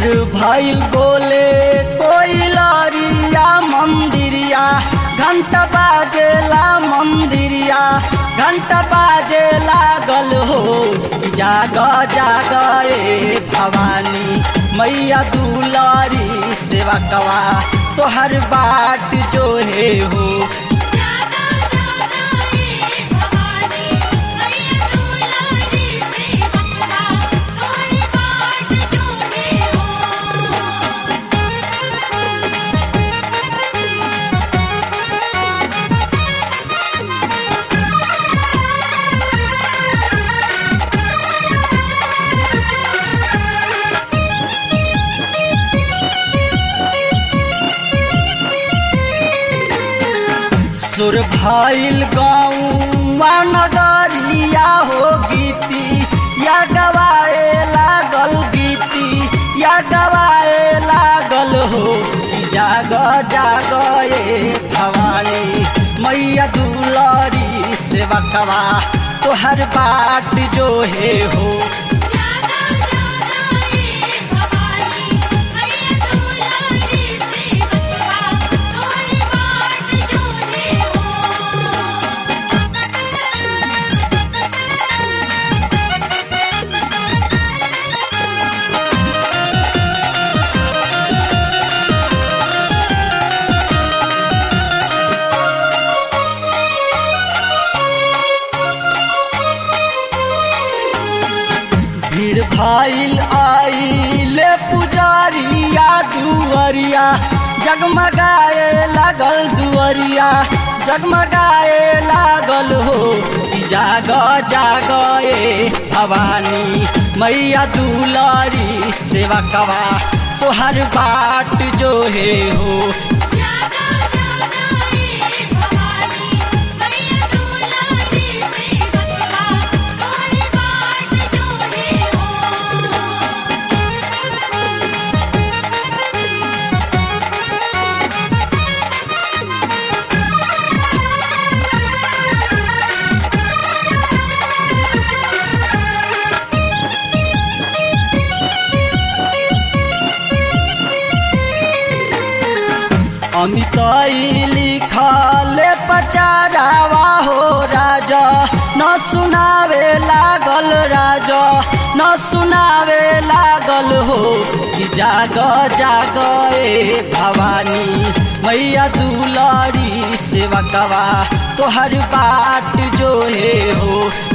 सुर भइल बोले कोई लरिया मंदिरिया घंटा बाजेला मंदिरिया घंटा बाजे लागल हो कि जाग जाग ए भवानी मैया दुलारी सेवा कवा तोहर बाट जो है हो जागा जागा ए भवानी मैया दुलारी से बकवा तोरी बाट जो है हो सुर भइल गाँव नगरिया हो गीती या गवाए लागल गीती या गवाए लागल हो कि जाग जाग ए भवानी मैया दुलारी सेवा कवा तोहर बाट जो है हो जागा जागा ए भवानी मैया दुलारी से बकवा तोरी बाट जो है हो भीड़ भइल आइले पुजारिया दुअरिया जगमगाए लागल दुअरिया जगमगाए लागल हो कि जाग जाग ए भवानी मैया दुलारी सेवा कवा तोहर बाट जो है हो जागा जागा ए भवानी मैया दुलारी से बकवा तोरी बाट जो है हो अमिताई लिखले पचारावा हो राजा न सुनावे लागल राजा न सुनावे लागल हो कि जाग जाग ए भवानी मैया दुलारी सेवा कवा तोहर बाट जो है हो